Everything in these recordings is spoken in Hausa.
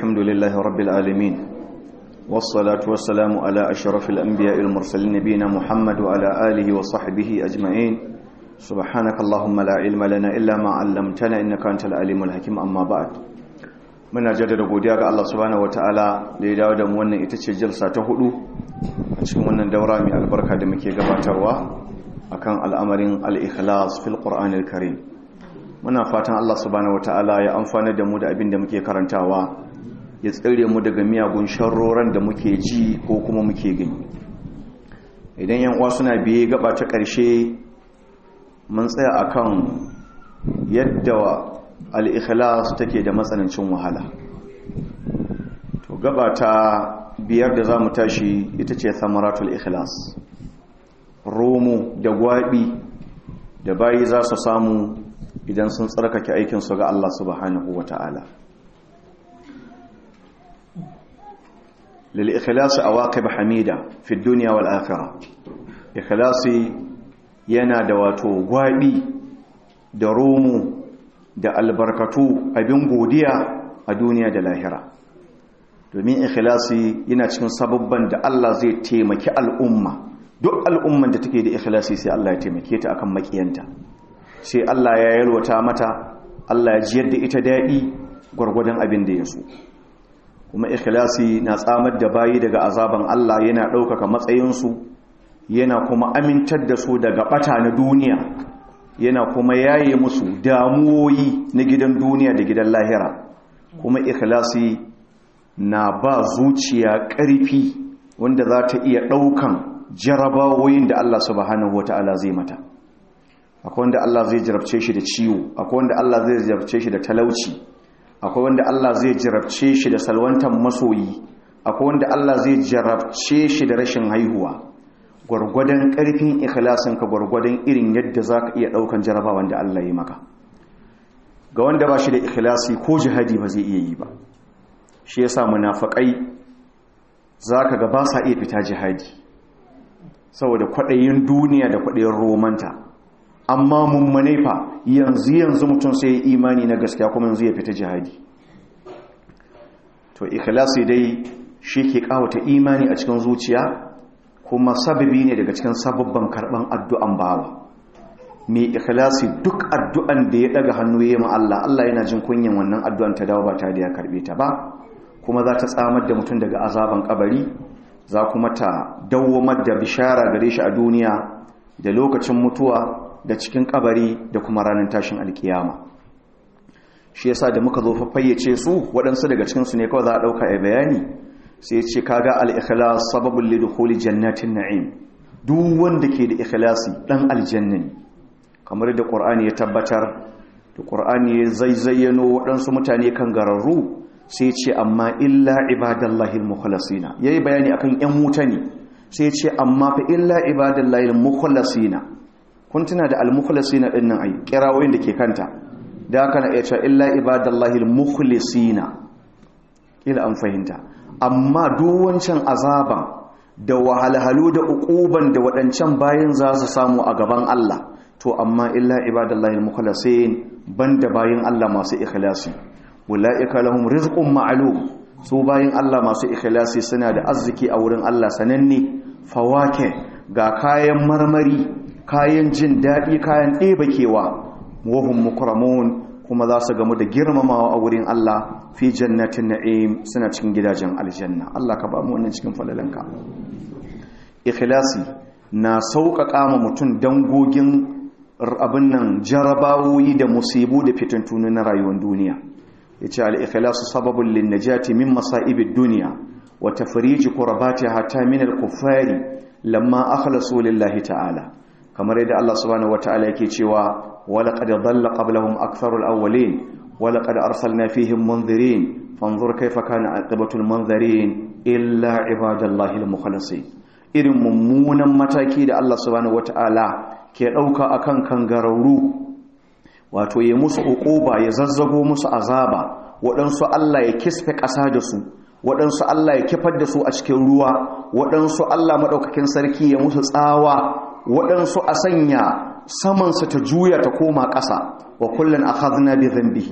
الحمد لله رب العالمين والصلاة والسلام على أشرف الأنبياء المرسلين نبينا محمد وعلى آله وصحبه أجمعين سبحانك اللهم لا علم لنا إلا ما علمتنا إنك أنت العليم الحكيم أما بعد muna jaddada godiya ga Allah subhanahu wataala da ya dawo da mu wannan ita ce jalsa ta hudu a cikin wannan daura mai albarka da muke gabatarwa akan al'amarin al-ikhlas fil qur'anil karim muna fatan Allah subhanahu wataala ya amfana da mu da abin da muke karantawa ya tsire mu daga miyagun sharroran da muke ji ko kuma muke gani idan yan uwa suna biye gaba ta ƙarshe mun tsaya akan yadda al'ikhlas take da matsanancin wahala to gaba ta biyar da za mu tashi ita ce samaratul ikhlas romo da gwabi da bayi za su samu idan sun tsarkake aikinsu ga Allah subhanahu wa ta'ala lil'ikhlasi a waƙi hamida fi duniya wal akira ikhlasi yana da wato gwabi da romo da albarkatu abin godiya a duniya da lahira domin ikhlasi yana cikin sababban da Allah zai taimaki al'umma duk al'umman da take da ikhlasi sai Allah ya taimake ta akan makiyanta sai Allah ya yalwata mata Allah ya jiyar da ita daɗi gwargwadon abin da ya so kuma ikhlasi na tsamar da bayi daga azaban Allah yana ɗaukaka matsayinsu yana kuma amintar da su daga ɓata na duniya yana kuma yaye musu damuwoyi na gidan duniya da gidan lahira kuma ikhlasi na ba zuciya ƙarfi wanda za ta iya ɗaukan jarabawoyin da Allah subhanahu wata'ala zai mata akwai wanda Allah zai jarabce shi da ciwo akwai wanda Allah zai jarabce shi da talauci akwai wanda Allah zai jarabce shi da salwantan masoyi akwai wanda Allah zai jarabce shi da rashin haihuwa gwargwadon ƙarfin ikhlasinka gwargwadon irin yadda za ka iya ɗaukan jarabawan da Allah ya maka ga wanda ba shi da ikhlasi ko jihadi ba zai iya yi ba shi ya sa munafaƙai za ka ga ba sa iya fita jihadi saboda kwaɗayin duniya da kwaɗayin romanta amma mummune fa yanzu yanzu mutum sai ya imani na gaskiya kuma yanzu ya fita jihadi to ikhlasi dai shi ke ƙawata imani a cikin zuciya kuma sababi ne daga cikin sababban karban addu'an bawa mai ikhlasi duk addu'an da ya daga hannu ya ma Allah Allah yana jin kunyan wannan addu'an ta dawo ba ta da ya karbe ta ba kuma za ta tsamar da mutum daga azaban kabari za kuma ta dawwamar da bishara gare shi a duniya da lokacin mutuwa da cikin kabari da kuma ranar tashin alkiyama shi yasa da muka zo fayyace su waɗansu daga cikinsu ne kawai za a ɗauka a bayani sai ce kaga al-ikhlas sababul lidkhuli jannatin na'im duk wanda ke da ikhlasi dan aljanna ne kamar da qur'ani ya tabbatar da qur'ani ya zayzayyano waɗansu mutane kan gararru sai ce amma illa ibadallahi al-mukhlasina yayi bayani akan yan wuta ne sai ce amma fa illa ibadallahi al-mukhlasina kun tuna da al-mukhlasina din nan ai kirawoyin da ke kanta da haka na iya cewa illa ibadallahi al-mukhlisina kila an fahimta amma wancan azaban da wahalhalu da uquban da waɗancan bayan za su samu a gaban Allah to amma illa ibadallahi al-mukhlasin banda bayin Allah masu ikhlasi ulaika lahum rizqun ma'lum su bayin Allah masu ikhlasi suna da arziki a wurin Allah sananne fawake ga kayan marmari kayan jin daɗi kayan ɗebakewa wahum mukramun kuma za su gamu da girmamawa a wurin Allah fi jannatin na'im suna cikin gidajen aljanna Allah ka ba mu wannan cikin falalanka ikhlasi na sauƙaƙa ma mutum dangogin abin nan jarabawoyi da musibu da fitintunu na rayuwar duniya yace al-ikhlasu sababun lin najati min masa'ibid dunya wa tafriji qurbatiha hatta min al-kuffari lamma akhlasu lillahi ta'ala kamar yadda Allah subhanahu wata'ala yake cewa ولقد ضل قبلهم أكثر الأولين ولقد أرسلنا فيهم منذرين فانظر كيف كان عاقبة المنذرين إلا عباد الله المخلصين irin mummunan mataki da Allah subhanahu wata'ala ke ɗauka akan kangararru wato ya musu uquba ya zazzago musu azaba waɗansu Allah ya kisfe ƙasa da su waɗansu Allah ya kifar da su a cikin ruwa waɗansu Allah maɗaukakin sarki ya musu tsawa waɗansu a sanya samansa ta juya ta koma ƙasa wa kullum a hazina bi zambihi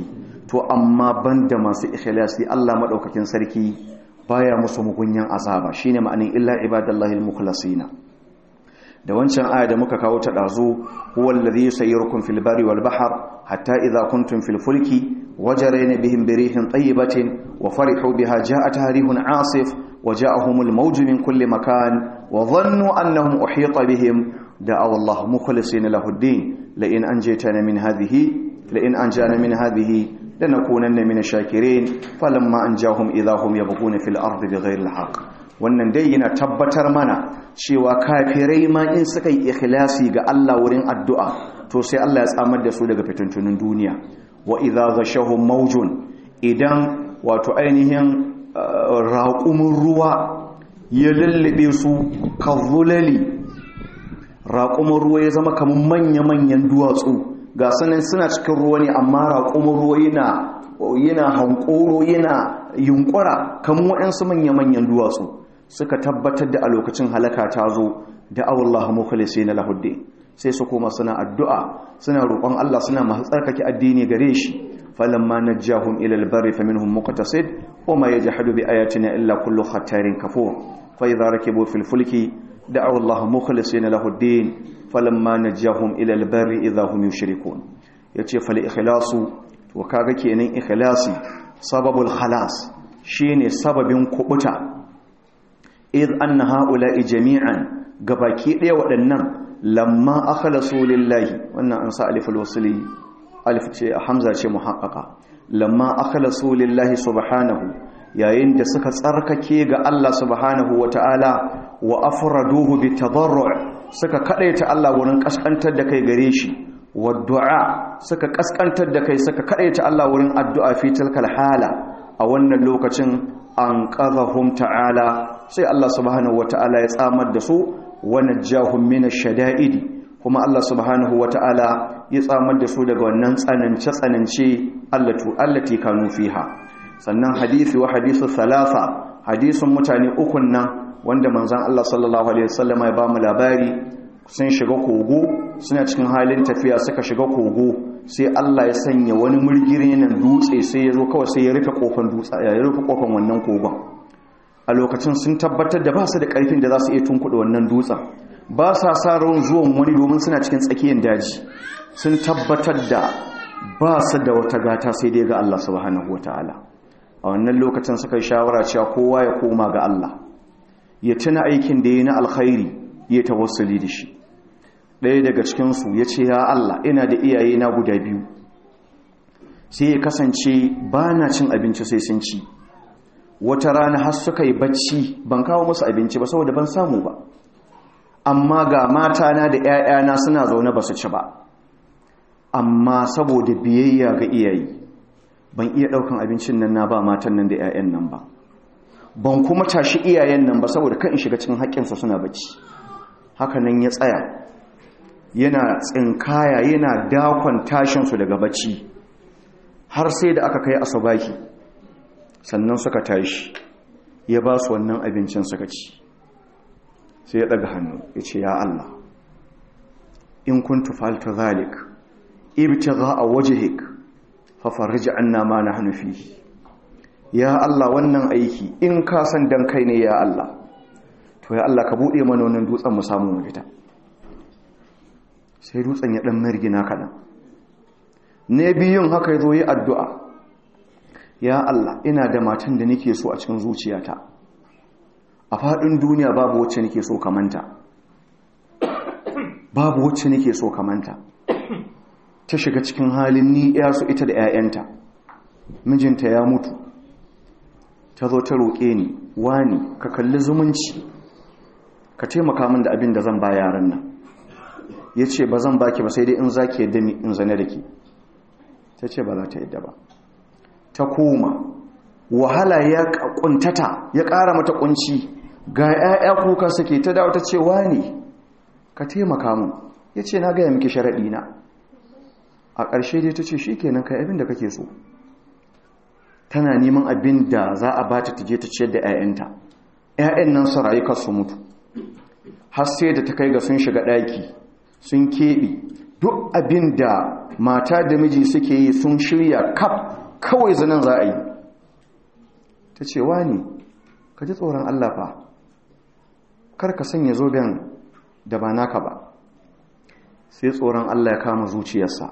to amma banda masu ikhlasi Allah madaukakin sarki baya musu mugunyan azaba shine ma'anin illa ibadallahi almukhlasina da wancan aya da muka kawo ta dazu huwal ladhi yusayyirukum fil bari wal bahr hatta idha kuntum fil fulki wajarayna bihim birihin tayyibatin wa farihu biha ja'at harihun asif وجاءهم الموج من كل مكان وظنوا أنهم أحيط بهم دعوا الله مخلصين له الدين لئن أنجيتنا من هذه لئن أنجانا من هذه لنكونن من الشاكرين فلما أنجاهم إذا هم يبغون في الأرض بغير الحق wannan dai yana tabbatar mana cewa kafirai ma in suka yi ikhlasi ga Allah wurin addu'a to sai Allah ya tsamar da su daga fitintunin duniya wa idza ghashahum mawjun idan wato ainihin raƙumin ruwa ya lullube su kazulali raƙumin ruwa ya zama kamar manya-manyan duwatsu ga sanin suna cikin ruwa ne amma raƙumin ruwa yana yana hankoro yana yunkura kamar waɗansu manya-manyan duwatsu suka tabbatar da a lokacin halaka ta zo da awallahu mukhlisi na lahudde sai su koma suna addu'a suna roƙon Allah suna masu tsarkake addini gare shi فلما نجاهم إلى البر فمنهم مقتصد وما يجحد بآياتنا إلا كل ختار كفور فإذا ركبوا في الفلك دعوا الله مخلصين له الدين فلما نجاهم إلى البر إذا هم يشركون يتي فالإخلاص وكاغا كينين إخلاصي سبب الخلاص شيني سبب كبتا إذ أن هؤلاء جميعا gabaki ɗaya waɗannan lamma akhlasu lillahi wannan an sa alif alwasli alif ce hamza ce muhaqqaqa lamma akhlasu lillahi subhanahu yayin da suka tsarkake ga Allah subhanahu wata'ala wa afraduhu bitadarru' suka kadaita Allah wurin kaskantar da kai gare shi wa du'a suka kaskantar da kai suka kadaita Allah wurin addu'a fi tilkal hala a wannan lokacin an qadhahum ta'ala sai Allah subhanahu wata'ala ya tsamar da su wa najjahum min ash-shada'idi kuma Allah subhanahu wata'ala ya tsamar da su daga wannan tsanance-tsanance allatu allati kanu fiha sannan hadisi wa hadisu thalatha hadisun mutane ukun nan wanda manzon Allah sallallahu alaihi wasallam ya ba mu labari sun shiga kogo suna cikin halin tafiya suka shiga kogo sai Allah ya sanya wani murgiri nan dutse sai ya zo kawai sai ya rufe kofar dutse ya rufe kofar wannan kogon a lokacin sun tabbatar da ba su da karfin da za su iya tunkuɗe wannan dutsen ba sa sa ran zuwan wani domin suna cikin tsakiyar daji sun tabbatar da ba su da wata gata sai dai ga Allah subhanahu wataala a wannan lokacin suka yi shawara cewa kowa ya koma ga Allah ya tuna aikin da ya na alkhairi ya tawassuli da shi ɗaya daga cikinsu ya ce ya Allah ina da iyaye na guda biyu sai ya kasance ba na cin abinci sai sun ci wata rana har suka yi bacci ban kawo musu abinci ba saboda ban samu ba amma ga matana da 'ya'yana suna zaune ba su ci ba amma saboda biyayya ga iyaye ban iya ɗaukan abincin nan na ba matan nan da 'ya'yan nan ba ban kuma tashi iyayen nan ba saboda kan in shiga cikin haƙƙinsa suna bacci haka nan ya tsaya yana tsinkaya yana dakon tashinsu daga bacci har sai da aka kai asabaki sannan suka tashi ya ba su wannan abincin suka ci sai ya ɗaga hannu ya ce ya Allah in kuntu falta zalik ibtigha a wajhik fa farij anna ma nahnu fihi ya Allah wannan aiki in ka san dan kai ne ya Allah to ya Allah ka bude mana wannan dutsen mu samu mu fita sai dutsen ya dan margina kadan ne biyun haka yazo yi addu'a ya Allah ina da matan da nake so a cikin zuciyata a fadin duniya babu wacce nake so kamanta babu wacce nake so kamanta ta shiga cikin halin ni su ita da 'ya'yanta mijinta ya mutu ta zo ta roƙe ni wani ka kalli zumunci ka taimaka min da abin da zan ba yaran nan ya ce ba zan baki ba sai dai in za ki yadda in zane da ke ta ce ba za ta yadda ba ta koma wahala ya kuntata ya ƙara mata kunci ga 'ya'ya kuka suke ta dawo ta ce wani ka taimaka min ya ce na gaya miki sharaɗi na a ƙarshe dai ta ce shi kenan kai abin da kake so tana neman abin da za a ba ta je ta ciyar da 'ya'yanta 'ya'yan nan su rayu su mutu har sai da ta kai ga sun shiga ɗaki sun keɓe duk abin da mata da miji suke yi sun shirya kaf kawai zanen za a yi ta ce ne ka ji tsoron Allah fa kar ka sanya zoben da ba naka ba sai tsoron Allah ya kama zuciyarsa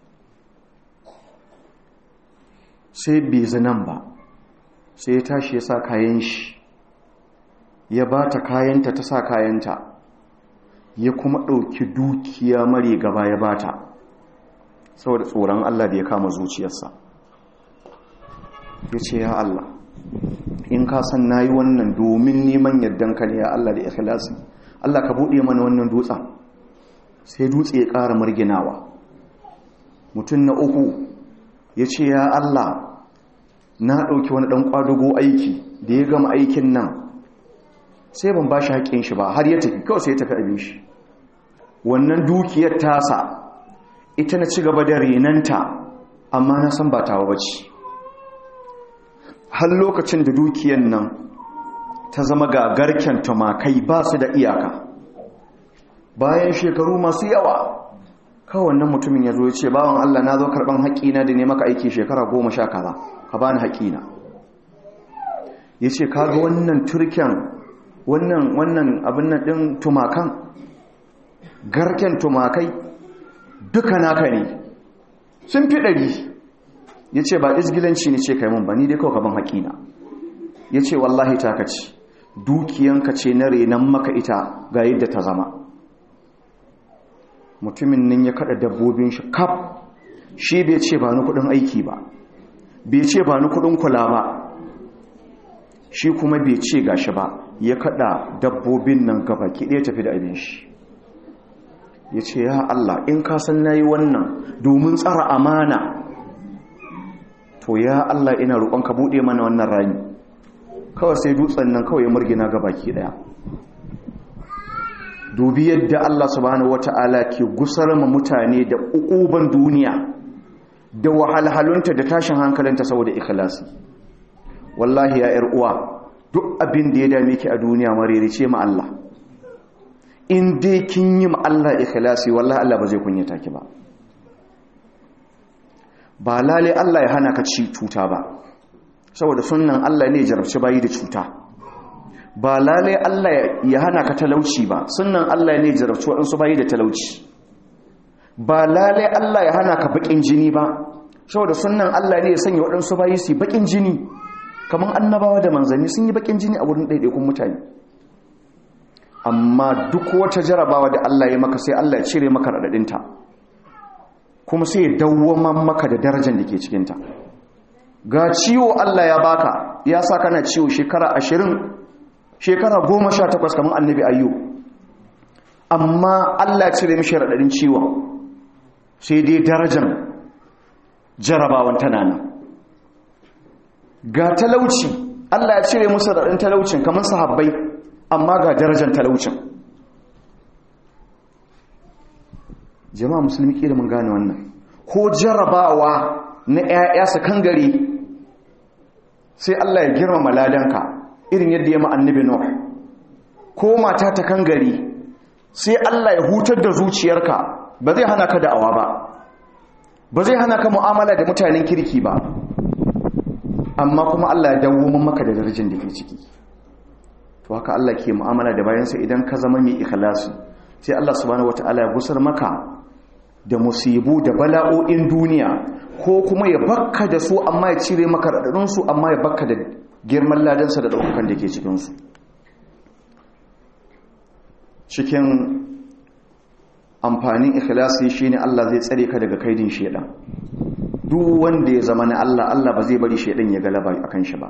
sai bai zanen ba sai ya tashi ya sa kayan shi ya ba ta kayanta ta sa kayanta ya kuma ɗauki dukiya mare gaba ya ba ta saboda tsoron Allah da ya kama zuciyarsa ya ce ya Allah in ka san na yi wannan domin neman yardanka ne ya Allah da ikhlasi Allah ka buɗe mana wannan dutsen sai dutse ya ƙara marginawa mutum na uku ya ce ya Allah na ɗauki wani ɗan ƙwadugo aiki da ya gama aikin nan sai ban ba shi haƙƙin shi ba har ya tafi kawai sai ya tafi abin shi wannan dukiyar tasa ita na ci gaba da renanta amma na san ba tawa ba ce har lokacin da dukiyar nan ta zama ga garken tumakai ba su da iyaka bayan shekaru masu yawa kawai wannan mutumin ya zo ya ce bawan Allah na zo karɓar haƙƙina da ne maka aiki shekara goma sha kaza ka bani haƙƙina ya ce kaga wannan turken wannan wannan abin nan ɗin tumakan garken tumakai duka naka ne sun fi ɗari ya ce ba izgilanci ne ce kai mun ba ni dai kawai kaban haƙina ya ce wallahi ta kaci dukiyanka ce na renon maka ita ga yadda ta zama mutumin nan ya kada dabbobin shi kaf shi bai ce ba ni kudin aiki ba bai ce ba ni kudin kula ba shi kuma bai ce gashi ba ya kada dabbobin nan gaba ki ɗaya tafi da abin shi ya ce ya Allah in ka san na yi wannan domin tsara amana to ya Allah ina roƙon ka buɗe mana wannan rami kawai sai dutsen nan kawai ya murgina gaba ki ɗaya dubi yadda Allah subhanahu wata'ala ke gusar ma mutane da ukuban duniya da wahalhalunta da tashin hankalinta saboda ikhlasi wallahi ya yar uwa duk abin da ya dame ki a duniya maririce ma Allah in dai kin yi ma Allah ikhlasi wallahi Allah ba zai kunyata ki ba ba lale Allah ya hana ka ci cuta ba saboda sunnan Allah ne jarabci bayi da cuta ba lalai Allah ya hana ka talauci ba sunan Allah ne jarabci waɗansu bayi da talauci ba lalai Allah ya hana ka baƙin jini ba saboda sunan Allah ne ya sanya waɗansu bayi su baƙin jini kamar annabawa da manzanni sun yi baƙin jini a wurin ɗaiɗaikun mutane amma duk wata jarabawa da Allah ya maka sai Allah ya cire maka raɗaɗinta kuma sai ya dawwama maka da darajar da ke cikinta ga ciwo Allah ya baka ya sa kana ciwo shekara ashirin shekara goma sha takwas kamar annabi ayyu amma allah cire mishi raɗaɗin ciwon sai dai darajar jarabawan tana nan ga talauci allah ya cire musu raɗaɗin talaucin kamar sahabbai amma ga darajar talaucin jama'a musulmi ƙi da mun gane wannan ko jarabawa na 'ya'ya su kan gari sai allah ya girmama ladanka irin yadda ya ma'annabi Nuh ko mata ta kan gari sai Allah ya hutar da zuciyarka ba zai hana ka da'awa ba ba zai hana ka mu'amala da mutanen kirki ba amma kuma Allah ya dawo maka da darajar da ke ciki to haka Allah ke mu'amala da bayansa idan ka zama mai ikhlasi sai Allah subhanahu wataala ya gusar maka da musibu da bala'o'in duniya ko kuma ya bakka da su amma ya cire maka radadin su amma ya bakka da girman ladansa da ɗaukakan da ke cikinsu cikin amfanin ikhlasi shine Allah zai tsare ka daga kaidin shedan duk wanda ya zama na Allah Allah ba zai bari shedan ya galaba akan shi ba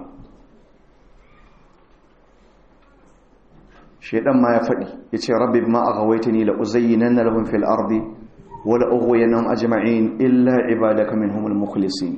shedan ma ya faɗi yace rabbi bima aghawaitani la uzayyinanna lahum fil ardi wa la ughwiyannahum ajma'in illa ibadaka minhumul mukhlisin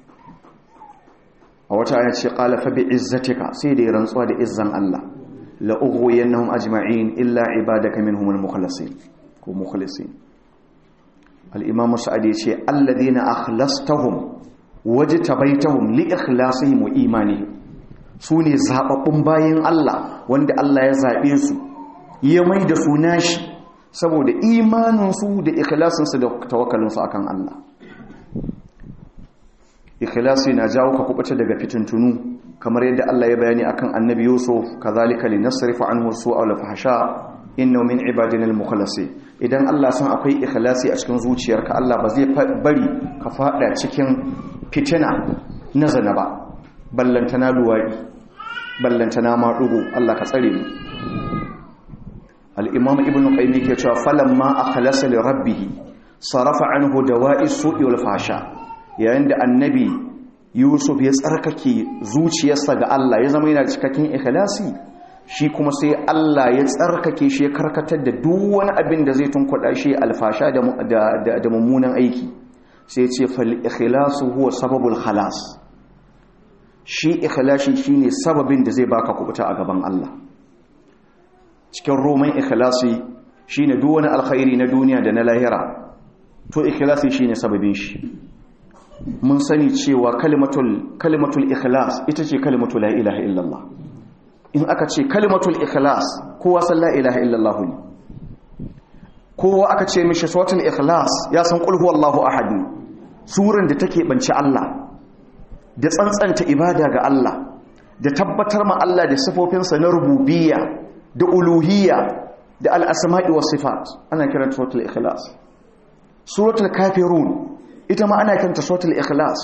a wata aya ce qala fa bi izzatika sai da rantsuwa da izzan Allah la ughwiyannahum ajma'in illa ibadaka minhumul mukhlasin ko mukhlisin al-imam sa'adi ce alladhina akhlastahum wajtabaitahum li ikhlasihim wa imanihim sune zababbun bayin Allah wanda Allah ya zabe su ya mai da su nashi saboda imanin su da ikhlasin su da tawakkalin su akan Allah ikhlasi na jawo ka kubuta daga fitintunu kamar yadda Allah ya bayani akan annabi Yusuf kazalika linasrifa anhu su'a wal fahsha innahu min ibadina al-mukhlasin idan Allah san akwai ikhlasi a cikin zuciyarka Allah ba zai bari ka fada cikin fitina na zana ba ballantana luwadi ballantana madugo Allah ka tsare mu al-imam ibn qayyim yake cewa falamma akhlasa li rabbih sarafa anhu dawa'i su'i wal fahsha yayin da annabi Yusuf ya tsarkake zuciyarsa ga Allah ya zama yana cikakken ikhlasi shi kuma sai Allah ya tsarkake shi ya karkatar da duk wani abin da zai tunkuɗa shi alfasha da mummunan aiki sai ce fal ikhlasu huwa sababul khalas shi ikhlasi shine sababin da zai baka kubuta a gaban Allah cikin roman ikhlasi shine duk wani alkhairi na duniya da na lahira to ikhlasi shine sababin shi mun sani cewa kalimatul kalimatul ikhlas ita ce kalimatul la ilaha illallah in aka ce kalimatul ikhlas kowa san la ilaha illallah ne kowa aka ce mishi suratul ikhlas ya san qul huwallahu ahad ne suran da take banci Allah da tsantsanta ibada ga Allah da tabbatar ma Allah da sifofinsa na rububiyya da uluhiyya da al-asma'i was sifat ana kiranta suratul ikhlas suratul kafirun ita ma ana kiranta suratul ikhlas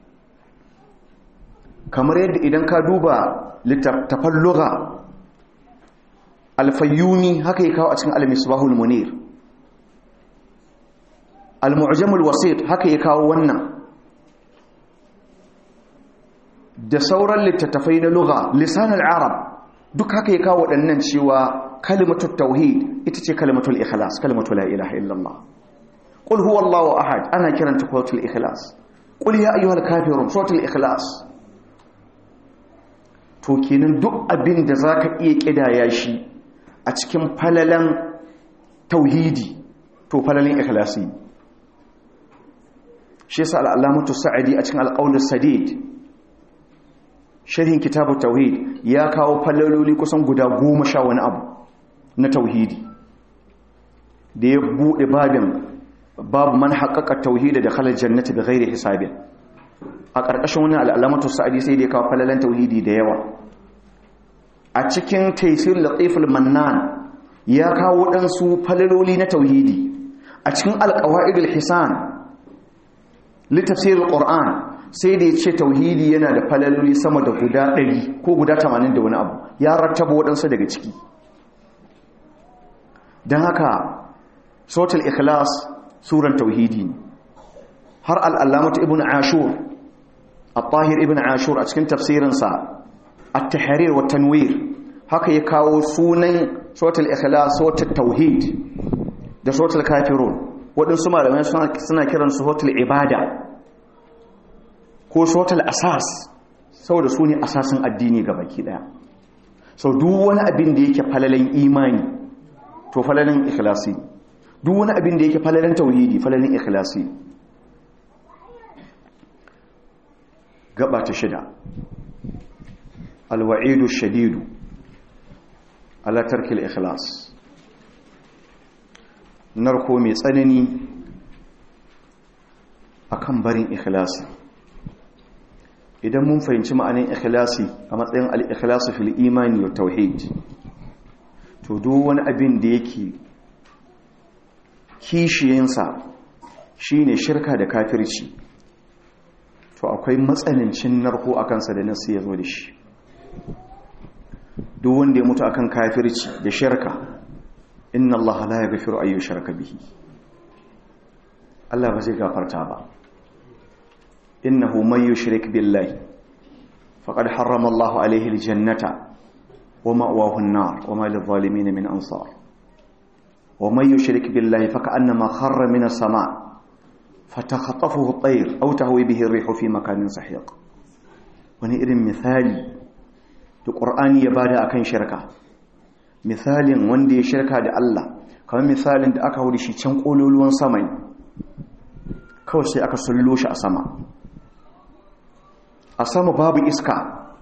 kamar yadda idan ka duba littattafan lugha alfayyuni haka yi kawo a cikin al-misbahul munir al-mu'jamul wasit haka yi kawo wannan da sauran littattafai na lugha lisanul arab duk haka yi kawo waɗannan cewa kalimatul tauhid ita ce kalimatul ikhlas kalimatul la ilaha illallah qul huwallahu ahad ana kiranta suratul ikhlas qul ya ayyuhal kafirun suratul ikhlas to kenan duk abin da za ka iya ƙidaya shi a cikin falalan tauhidi to falalin ikhlasi shi yasa al'alamatu sa'adi a cikin alƙaunar sadid sharhin kitabu tauhid ya kawo falaloli kusan guda goma sha wani abu na tauhidi da ya buɗe babin babu man haƙaƙa tauhidi da halar jannati da gairi hisabin a ƙarƙashin wani al'alamatu sa'adi sai da ya kawo falalan tauhidi da yawa a cikin taisir latiful mannan ya kawo ɗansu falaloli na tauhidi a cikin alƙawa'idul hisan littafsir ƙor'an sai da ya ce tauhidi yana da falaloli sama da guda ɗari ko guda tamanin da wani abu ya rattaba waɗansu daga ciki don haka sautul ikhlas suran tauhidi ne har al'allamatu ibn ashur al-tahir ibn ashur a cikin tafsirinsa at-tahrir wa tanwir haka ya kawo sunan sautul ikhlas sautul tauhid da sautul kafirun waɗansu malamai suna kiran su sautul ibada ko sautul asas saboda su ne asasin addini ga baki ɗaya sau duk wani abin da yake falalin imani to falalin ikhlasi duk wani abin da yake falalin tauhidi falalin ikhlasi gaba ta shida alwa'idu shadidu ala tarkil ikhlas narko mai tsanani akan barin ikhlasi idan mun fahimci ma'anin ikhlasi a matsayin al-ikhlasu fil imani wa tauhid to duk wani abin da yake kishiyinsa shine shirka da kafirci to akwai matsanancin narko a kansa da nasu ya zo da shi duk wanda ya mutu akan kafirci da shirka inna Allah la yaghfiru ayyu shirka bihi Allah ba zai gafarta ba innahu man yushrik billahi faqad harrama Allah alayhi aljannata wa ma'wahu an-nar wa ma lidh-dhalimin min ansar wa man yushrik billahi faka'annama kharra min as-sama' فتخطفه الطير أو تهوي به الريح في مكان سحيق wani irin misali da ƙur'ani ya bada akan shirka misalin wanda ya shirka da Allah kamar misalin da aka hudu shi can ƙololuwan sama kawai sai aka sullo shi a sama a sama babu iska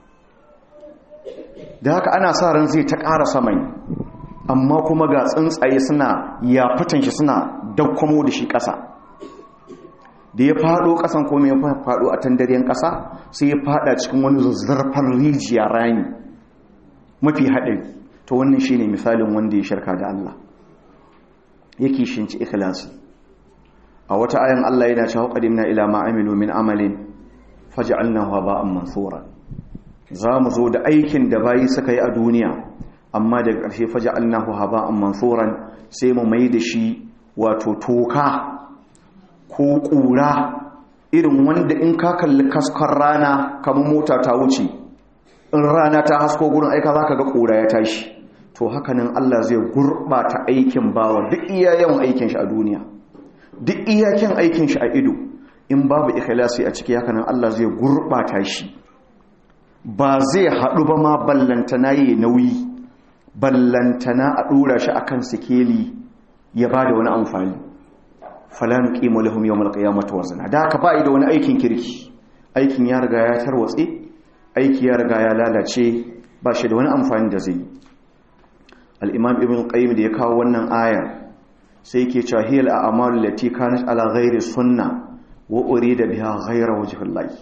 da haka ana sa ran zai ta ƙara sama amma kuma ga tsuntsaye suna ya fitan shi suna daukwamo da shi ƙasa da ya fado kasan ko ya fado a tandaryen kasa sai ya fada cikin wani zazzarfar rijiya rani mafi haɗari to wannan shine misalin wanda ya shirka da Allah yake shinci ikhlasi a wata ayan Allah yana cewa qadimna ila ma amilu min amalin faj'alnahu haba'an mansura zamu zo da aikin da bayi suka yi a duniya amma daga ƙarshe faj'alnahu haba'an mansuran sai mu mai da shi wato toka ko ƙura irin wanda in ka kalli kaskon rana kamar mota ta wuce in rana ta hasko gurin aika za ka ga ƙura ya tashi to hakanan Allah zai gurɓata aikin bawa duk iya yawan aikin shi a duniya duk iyakin aikin shi a ido in babu ikhlasi a ciki hakanan Allah zai gurɓata shi ba zai haɗu ba ma ballantana yi nauyi ballantana a ɗora shi akan sikeli ya ba da wani amfani falan ƙimo lahum yawmal qiyamati wazna da haka ba da wani aikin kirki aikin ya riga ya tarwatse aiki ya riga ya lalace ba shi da wani amfani da zai al-imam ibn qayyim da ya kawo wannan aya sai yake cewa hiyal a'malu lati kanat ala ghairi sunna wa urida biha ghayra wajhillahi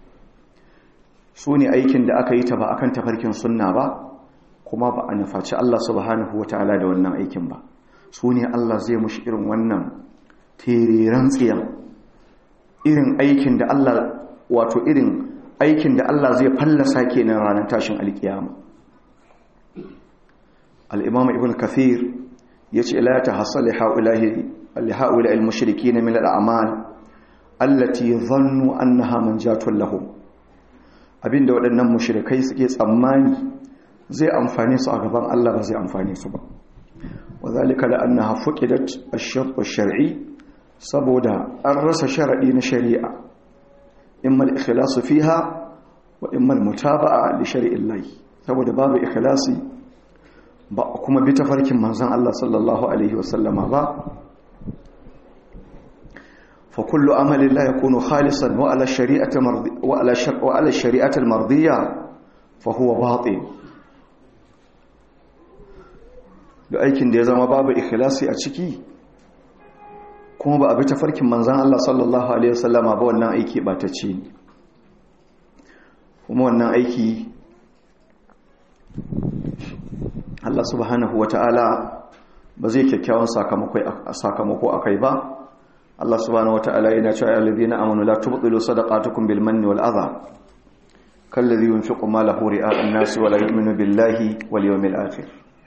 sune aikin da aka yi ta ba akan tafarkin sunna ba kuma ba a nufaci Allah subhanahu wataala da wannan aikin ba sune Allah zai mushi irin wannan teriran tsiyan irin aikin da Allah wato irin aikin da Allah zai fallasa kenan ranar tashin alkiyama al-imam ibn kathir yace la tahassal haulahi al-haula al-mushrikeen min al-a'mal allati dhannu annaha manjatun lahum abinda waɗannan mushrikai suke tsammani zai amfane su a gaban Allah ba zai amfane su ba wazalika la annaha fuqidat ash-shart ash-shar'i saboda an rasa sharadi na shari'a imma al-ikhlasu fiha wa imma al-mutaba'a li shari'illahi saboda babu ikhlasi ba kuma bi tafarkin manzon Allah sallallahu alaihi wasallama ba fa kullu amali la yakunu khalisan wa ala shari'ati mardi wa ala wa ala shari'ati al-mardiyya fa huwa batil da aikin da ya zama babu ikhlasi a ciki kuma ba a bi tafarkin manzan Allah sallallahu Alaihi wasallama ba wannan aiki ba ta ce kuma wannan aiki Allah subhanahu wa ta'ala ba zai kyakkyawan sakamako a kai ba Allah subhanahu wa ta'ala yana cewa yalibi na amonu la tubdilu sadaqatukum bil manni wal adha kallazi yunfiqu malahu ri'a an-nas wa la yu'minu billahi wal yawmil akhir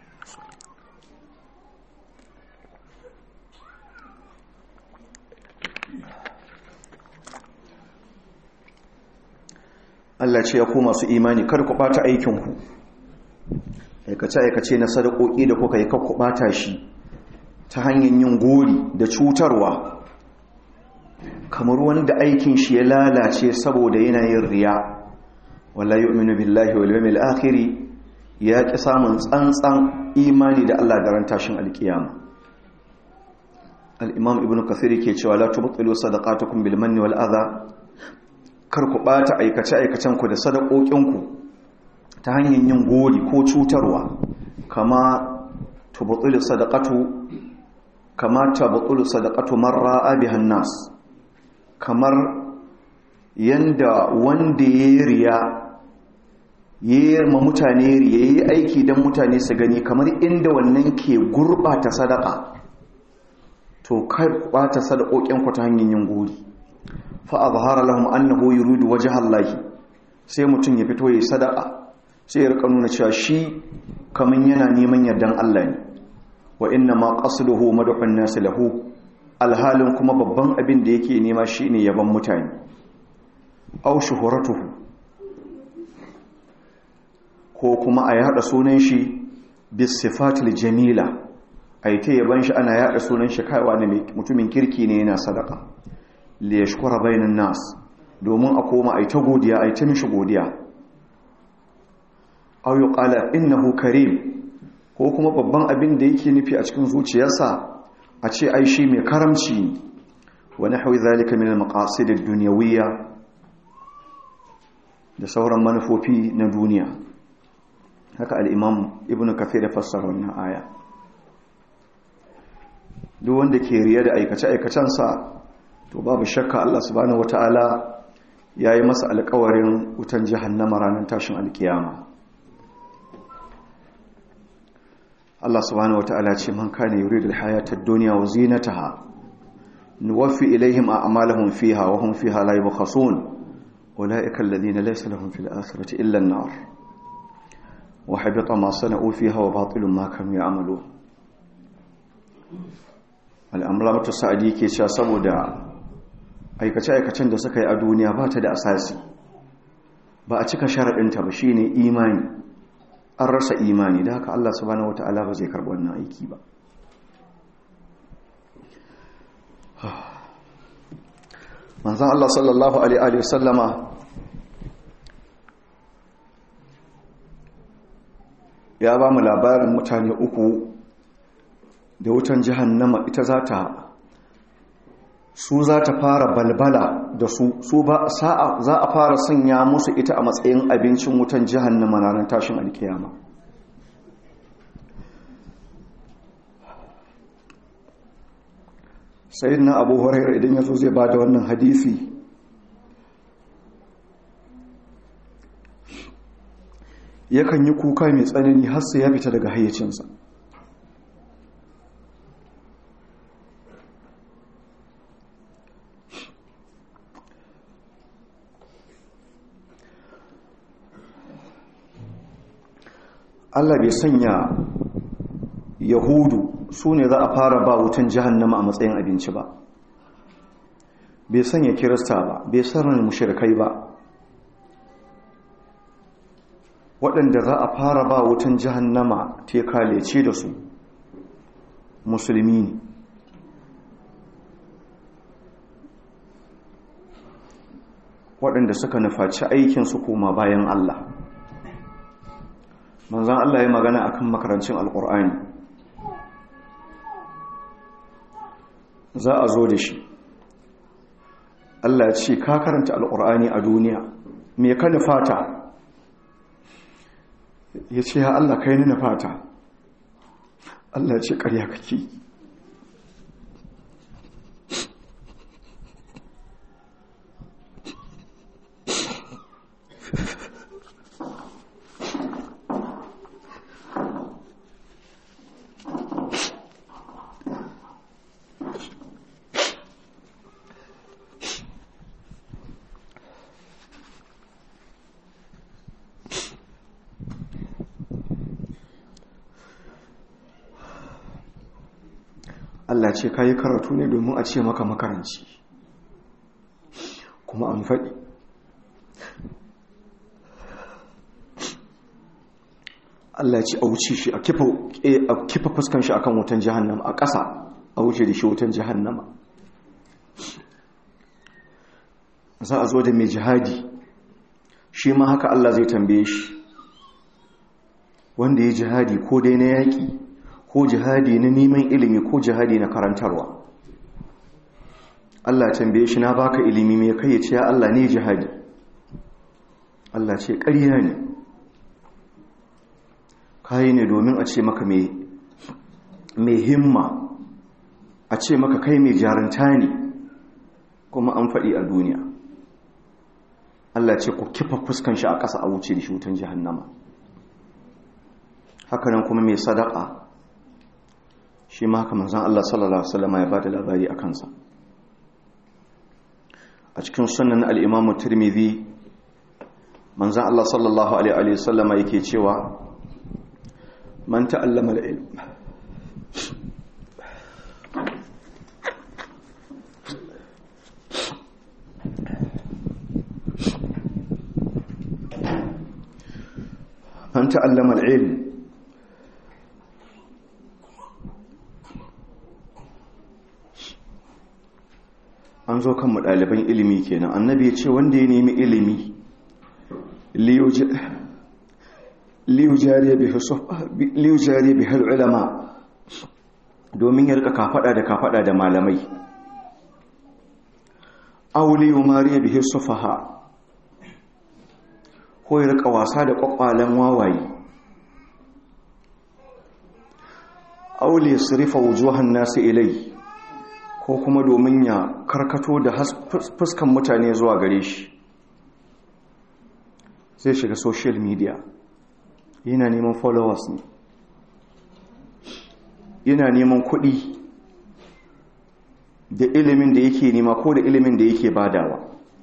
Allah ce ya ku masu imani kar ku bata aikinku aikace-aikace na sadakoki da kuka yi ku bata shi ta hanyar yin gori da cutarwa kamar wanda aikin shi ya lalace saboda yanayin riya wallahi yu'minu billahi wal yawmil akhir ya ki samun tsantsan imani da Allah da ran tashin alkiyama al-imam ibnu kathir yake cewa la tubtilu sadaqatukum bil manni wal adha kar ku ɓata aikace-aikacenku da sadakokinku ta hanyar yin gori ko cutarwa kama tubutsulu sadakatu kama tubutsulu sadakatu marra abihan nas kamar yanda wanda ya riya ya ma mutane riya ya yi aiki don mutane su gani kamar inda wannan ke gurɓata sadaka to kai ɓata sadakokinku ta hanyar yin gori fa'azhara lahum annahu yuridu wajha Allah sai mutum ya fito yayi sadaka sai ya rika nuna cewa shi kaman yana neman yardan Allah ne wa inna ma qasduhu madhun nas lahu alhalin kuma babban abin da yake nema shine yaban mutane aw shuhuratuhu ko kuma a yada sunan shi bis sifatil jamila ai ta yaban shi ana yada sunan shi kaiwa ne mutumin kirki ne yana sadaka li yashkura bainan nas domin a koma ai ta godiya ai ta mishi godiya aw yuqala innahu karim ko kuma babban abin da yake nufi a cikin zuciyarsa a ce ai shi mai karamci wa nahwi zalika min al-maqasid ad-dunyawiyya da sauran manufofi na duniya haka al-imam ibnu kathir ya fassara wannan aya duk wanda ke riya da aikace aikacensa to babu shakka Allah subhanahu wata'ala ya yi masa alkawarin wutan jahannama ranar tashin alkiyama Allah subhanahu wata'ala ce man kana yuridu alhayata ad-dunya wa zinataha nuwaffi ilayhim a'malahum fiha wa hum fiha la yubkhasun ulaika alladhina laysa lahum fil akhirati illa an-nar wa habita ma sana'u fiha wa batilun ma kanu ya'malun al-amlamatu sa'di ke cewa saboda aikace-aikacen da suka yi a duniya ba ta da asasi ba a cika sharaɗinta ba shi ne imani an rasa imani da haka Allah subhanahu wata'ala ba zai karɓi wannan aiki ba manzan Allah sallallahu Alaihi wasallama ya ba mu labarin mutane uku da wutan jihannama ita za ta su za ta fara balbala da su su ba sa'a za a fara sanya musu ita a matsayin abincin wutan jahannama ranar tashin alkiyama sai na abu hurairar idan ya zo zai ba da wannan hadisi yakan yi kuka mai tsanani har sai ya fita daga hayyacinsa Allah bai sanya yahudu su ne za a fara ba wutan jahannama a matsayin abinci ba bai sanya kirista ba bai sanar mushrikai ba waɗanda za a fara ba wutan jahannama te kalece da su musulmi ne waɗanda suka nufaci aikinsu koma bayan Allah manzan Allah ya magana akan makarancin alkur'ani za a zo da shi Allah ce ka karanta alkur'ani a duniya me ka nufata ya ce ya Allah kai ni nufata Allah ce ƙarya kake Allah ce ka yi karatu ne domin a ce maka makaranci kuma an faɗi Allah ce a wuce shi a kifa fuskan shi akan wutan jahannama a ƙasa a wuce da shi wutan jahannama za a zo da mai jihadi shi ma haka Allah zai tambaye shi wanda ya jihadi ko dai na yaƙi ko jihadi na neman ilimi ko jihadi na karantarwa Allah tambaye shi na baka ilimi mai kai ya ce ya Allah ne jihadi Allah ce ƙarya ne kayi ne domin a ce maka mai himma a ce maka kai mai jaranta ne kuma an faɗi a duniya Allah ce ku kifa fuskan shi a ƙasa a wuce da shi wutan jihannama hakanan kuma mai sadaka shi ma haka manzan Allah sallallahu Alaihi wasallama ya ba da labari a kansa a cikin sunan al'imamu turmizi manzan Allah sallallahu Alaihi wasallama yake cewa man ta'allama da ilm man ta'allama al-ilm an zo kan ɗaliban ilimi kenan annabi ya ce wanda ya nemi ilimi liyujariya bi har ulama domin ya rika kafada da kafada da malamai auli umariya bi sufaha ko ya rika wasa da kwakwalen wawaye auli sirifa wujuhan nasu ilai ko kuma domin ya karkato da fuskan mutane zuwa gare shi zai shiga social media yana neman followers ne yana neman kuɗi da ilimin da yake nema ko da ilimin da yake badawa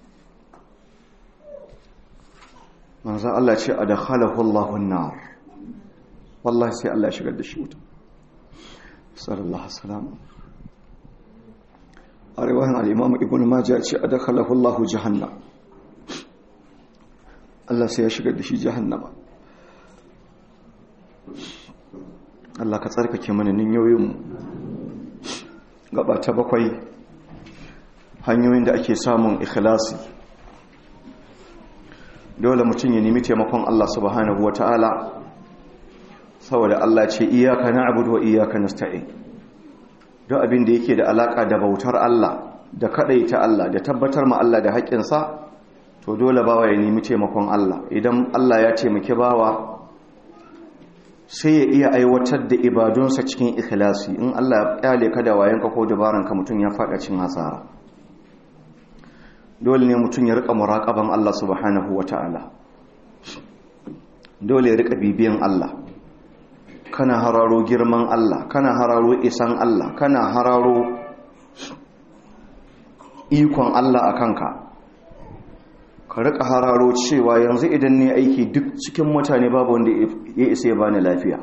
manzo Allah ce a da khalaqallahu an-nar wallahi sai Allah ya shigar da shi wuta sallallahu alaihi a riwayan al-imam ibn majah ce a da khalaqallahu jahannam Allah sai ya shigar da shi jahannama Allah ka tsarkake mana ninyoyinmu gaba ta bakwai hanyoyin da ake samun ikhlasi dole mutum ya nemi taimakon Allah subhanahu wata'ala saboda Allah ce iyaka na'budu wa iyaka nasta'in don abin da yake da alaka da bautar Allah da kadaita Allah da tabbatar ma Allah da haƙƙinsa to dole bawa ya nemi taimakon Allah idan Allah ya taimaki bawa sai ya iya aiwatar da ibadunsa cikin ikhlasi in Allah ya kyale ka da wayanka ko dabaranka mutum ya faɗa cin hasara dole ne mutum ya rika muraƙaban Allah subhanahu wata'ala dole ya rika bibiyan Allah kana hararo girman Allah kana hararo isan Allah kana hararo ikon Allah a kanka ka rika hararo cewa yanzu idan ne aiki duk cikin mutane babu wanda ya isa ya bani lafiya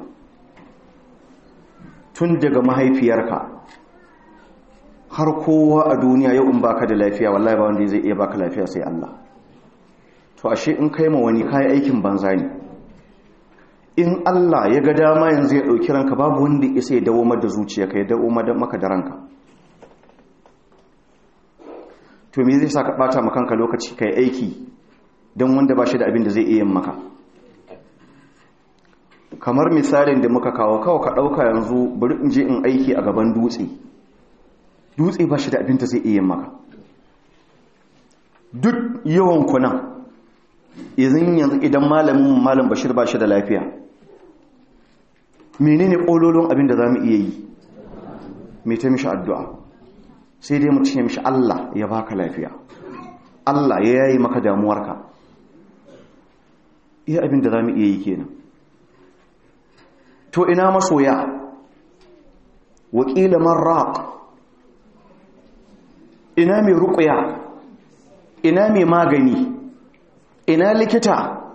tun daga mahaifiyarka har kowa a duniya yau in baka da lafiya wallahi ba wanda zai iya baka lafiya sai Allah to ashe in kai ma wani kai aikin banza ne in Allah ya ga dama yanzu ya dauki ranka babu wanda ya isa ya dawo da zuciyarka ya dawo maka da ranka to me zai sa ka bata maka kanka lokaci kai aiki don wanda ba shi da abin da zai iya maka kamar misalin da muka kawo kawo ka ɗauka yanzu bari in je in aiki a gaban dutse dutse ba shi da abin da zai iya maka duk yawan kunan izin yanzu idan malamin malam bashir ba shi da lafiya menene ƙololon abin da za mu iya yi mai ta mishi addu'a sai dai mutum ya mishi Allah ya baka lafiya Allah ya yayi maka damuwarka iya abin da za mu iya yi kenan to ina masoya wakila marraq ina mai ruqya ina mai magani ina likita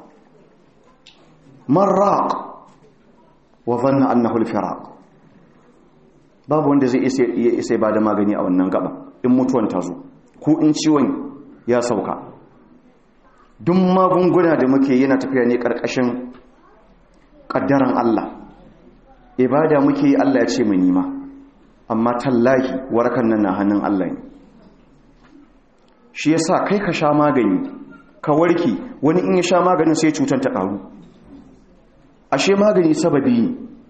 marraq wa dhanna annahu al-firaq babu wanda zai isa ba da magani a wannan gaba in mutuwan ta zo ko in ciwon ya sauka duk magunguna da muke yana tafiya ne ƙarƙashin ƙaddaran Allah ibada muke yi Allah ya ce mu nima amma tallahi warakan nan na hannun Allah ne shi yasa kai ka sha magani ka warki wani in ya sha maganin sai cutar ta ƙaru ashe magani sababi ne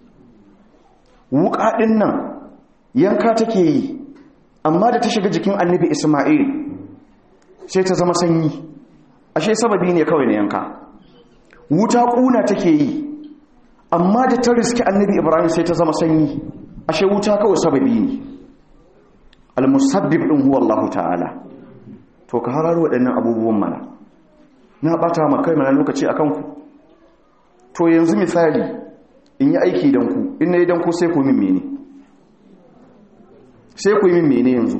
wuƙa ɗin nan yanka take yi amma da ta shiga jikin annabi isma'il sai ta zama sanyi ashe sababi ne kawai na yanka wuta kuna take yi amma da ta riski annabi ibrahim sai ta zama sanyi ashe wuta kawai sababi ne almusabbib din huwa Allah ta'ala to ka hararo waɗannan abubuwan mana na bata ma kai mana lokaci akan ku to yanzu misali in yi aiki dan ku in nayi dan ku sai ku min mene sai ku yi min mene yanzu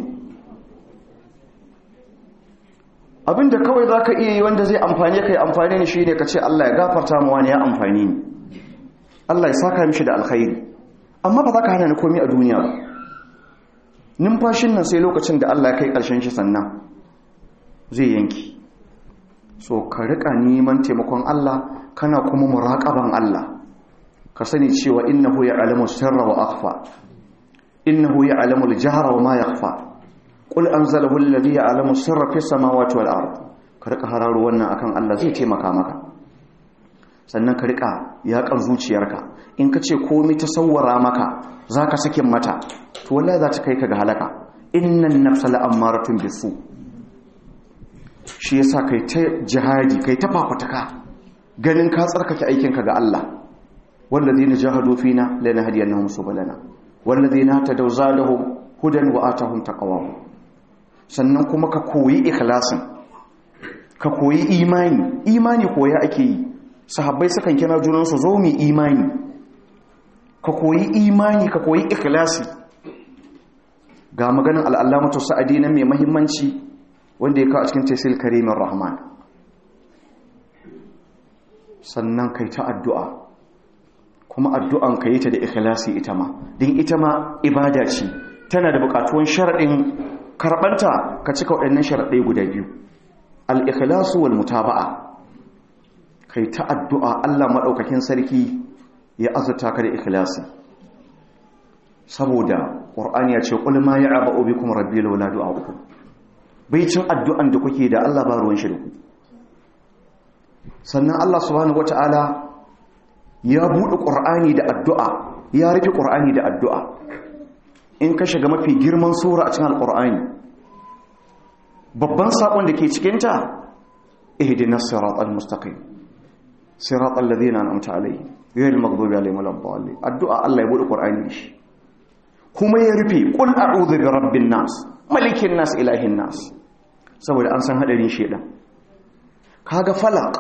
abinda kawai za ka iya yi wanda zai amfani ka yi amfani ne shi ne ka ce Allah ya gafarta mawa ne ya amfani ni Allah ya saka mishi da alkhairi amma ba za ka hana ni komi a duniya ba numfashin nan sai lokacin da Allah ya kai ƙarshen shi sannan zai yanki so ka riƙa neman taimakon Allah kana kuma muraƙaban Allah ka sani cewa innahu ya'lamu sirra wa akhfa innahu ya'lamu al-jahra wa ma yakhfa qul anzalahu alladhi ya'lamu sirra fis samawati wal ard ka rika hararo wannan akan Allah zai taimaka maka sannan ka rika yakan zuciyarka in ka ce komai ta sawwara maka zaka sakin mata to wallahi za ta kai ka ga halaka innan nafsa la'ammaratun bisu shi yasa kai ta jihadi kai ta fafataka ganin ka tsarkake aikinka ga Allah wallazina jahadu fina lanahdiyannahum subulana wallazina tadaw zadahum hudan wa atahum taqwahum sannan kuma ka koyi ikhlasin ka koyi imani imani koya ake yi sahabbai sukan kira junansu zo mu imani ka koyi imani ka koyi ikhlasi ga maganin al'allamatu sa'adi na mai mahimmanci wanda ya kawo a cikin tesir karimin rahman sannan kai ta addu'a kuma addu'an ka yi ta da ikhlasi ita ma din ita ma ibada ce tana da bukatuwan sharaɗin karɓanta ka cika waɗannan sharaɗai guda biyu al'ikhlasu wal mutaba'a kai ta addu'a Allah maɗaukakin sarki ya azuta ka da ikhlasi saboda ƙur'ani ya ce ƙul ma ya aba obi kuma rabbi laula du'a uku bai cin addu'an da kuke da Allah ba ruwan shirku sannan Allah subhanahu wata'ala ya buɗe ƙur'ani da addu'a ya rufe ƙur'ani da addu'a in ka shiga mafi girman sura a cikin alƙur'ani babban saƙon da ke cikinta ihdinas siratal mustaqim siratal ladina an'amta alaihim ghayril maghdubi alaihim waladdallin addu'a Allah ya buɗe ƙur'ani shi kuma ya rufe qul a'udhu bi rabbin nas malikin nas ilahin nas saboda an san hadarin shedan kaga falaq